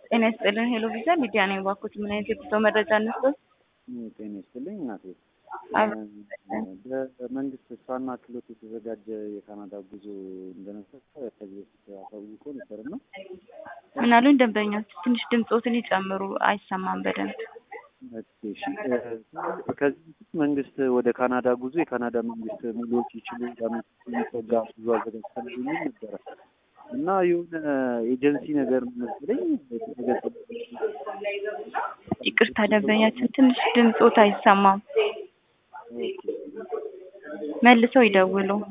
ጤና ይስጥልን። ሄሎ ቪዛ ሚዲያ ነኝ። እባክዎት ምን አይነት የጉዞ መረጃ እንስጠት? ጤና ይስጥልኝ እናቴ። አብ- በመንግስት ስራና ክህሎት የተዘጋጀ የካናዳ ጉዞ እንደነበር ከዚህ በፊት አሳውቆ ነበርና ምን አሉኝ ደንበኞች? ትንሽ ድምፆትን ይጨምሩ፣ አይሰማም በደንብ። እሺ፣ ከዚህ በፊት መንግስት ወደ ካናዳ ጉዞ የካናዳ መንግስት ሙሉዎች ይችሉ ለአመት የሚጠጋ ጉዞ አዘጋጅተን የሚል ነበረ እና የሆነ ኤጀንሲ ነገር መሰለኝ የተዘጋጀ ይቅርታ ደንበኛችን፣ ትንሽ ድምፆት አይሰማም። መልሰው ይደውሉ።